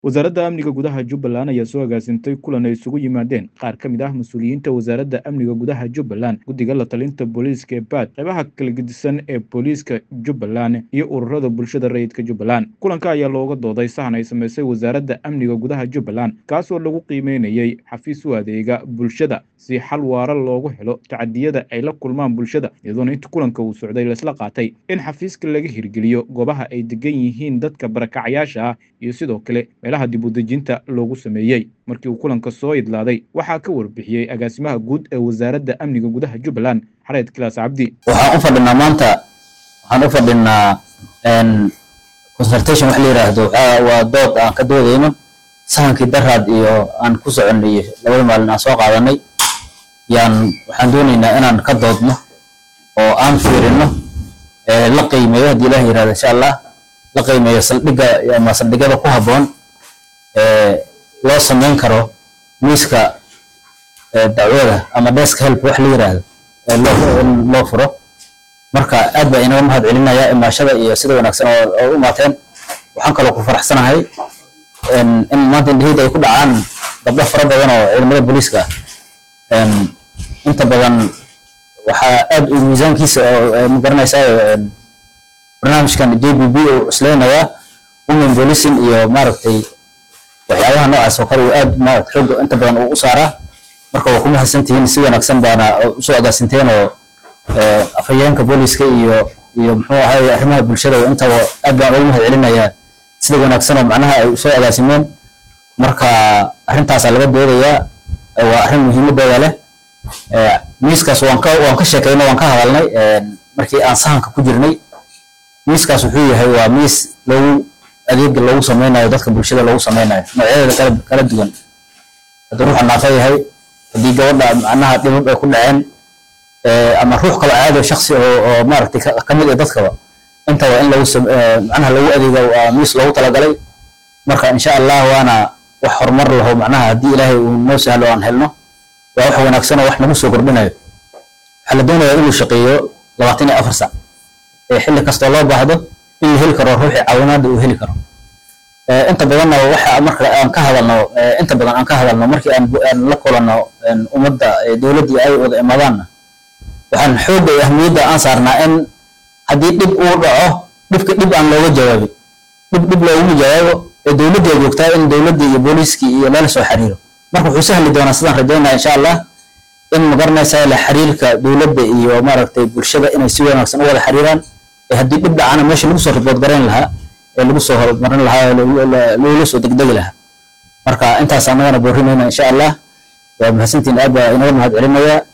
wasaaradda amniga gudaha jubbaland ayaa soo agaasintay kulan ay isugu yimaadeen qaar ka mid ah mas-uuliyiinta wasaaradda amniga gudaha jubbaland guddiga la talinta booliiska ee baad qaybaha kala gedisan ee booliiska jubbaland iyo ururada bulshada rayidka jubbaland kulanka ayaa looga dooday sahan ay samaysay wasaaradda amniga gudaha jubbaland kaasoo lagu qiimeynayey xafiis u adeega bulshada si xal waara loogu helo tacadiyada ay la kulmaan bulshada iyadoona inta kulanka uu socday laisla qaatay in xafiiska laga hirgeliyo goobaha ay degan yihiin dadka barakacayaasha ah iyo sidoo kale meelaha dib udejinta loogu sameeyey markii uu kulanka soo idlaaday waxaa ka warbixiyey agaasimaha guud ee wasaaradda amniga gudaha jubbaland xareed kilaas cabdi waxaan u fadhinaa maanta waxaan u fadhinaa consultation wax la yiraahdo waa dood aan ka doodayno sahankii daraad iyo aan ku soconay labada maalin aan soo qaadanay yaan waxaan doonaynaa inaan ka doodno oo aan fiirino la qiimeeyo haddii ilaah yirahdo insha allah la qiimeeyo saldhigga ama saldhigyada ku habboon loo samayn karo miiska dacwada ama desk help wax la yiraahdo loo furo marka aad baa inaga mahad celinayaa imaashada iyo sida wanaagsan oo u imaateen waxaan kaloo ku faraxsanahay in maanta indhaheyda ay ku dhacaan gabdho fara badan oo ciidamada booliiska ah inta badan waxaa aad u miisaankiisa oo magaranaysaa barnaamijkan j b b uu cusleynayaa women policing iyo maaragtay waxyaabaha noocaas oo kale uu aad maaragta xoogga inta badan uu u saaraa marka waa ku mahadsantihiin si wanaagsan baana usoo agaasinteen oo afhayeenka booliiska iyo iyo muxuu ahaye arrimaha bulshada intaba aad baan ugu mahad celinayaa sida wanaagsan oo macnaha ay usoo agaasimeen marka arrintaasaa laga doodayaa waa arrin muhiimadeeda leh miiskaas waan ka waan ka sheekaynay waan ka hadalnay markii aan sahanka ku jirnay miiskaas wuxuu yahay waa miis lagu adeega loogu sameynayo dadka bulshada loogu sameynayo noocyadeeda kala kala duwan haddii ruuxa naafa yahay haddii gabadha macnaha dhibab ay ku dhaceen ama ruux kaloo caado shaksi oo oo maaragtay ka mid ah dadkaba intaba in lagu macnaha lagu adeega waa miis loogu talagalay marka insha allah waana wax horumar laho macnaha haddii ilaahay uu noo sahlo aan helno waa wax wanaagsan oo wax nagu soo kordhinayo waxaa la doonayaa inuu shaqeeyo labaatan iyo afar sac ee xilli kastoo loo baahdo in la heli karo ruuxii caawinaada uu heli karo inta badanna waxa marka aan ka hadalno inta badan aan ka hadalno markii aan aan la kulanno ummadda dowladdii ay wada imaadaanna waxaan xoogga iyo ahmiyadda aan saarnaa in haddii dhib uu dhaco dhibka dhib aan looga jawaabin dhib dhib looguma jawaabo ee dowladda joogtaa in dowladdii iyo booliiskii iyo lala soo xiriiro marka wuxuu sahli doonaa sidaan rajaynaa insha allah in magaranaysaa la xiriirka dowladda iyo maaragtay bulshada inay si wanaagsan u wada xiriiraan ee haddii dhib dhacana meesha lagu soo ribood garayn lahaa ee lagu soo horumarin lahaa loola soo degdegi lahaa marka intaas annagana boorinayna insha allah waa mahadsantiin aad baa inaga mahad celinaya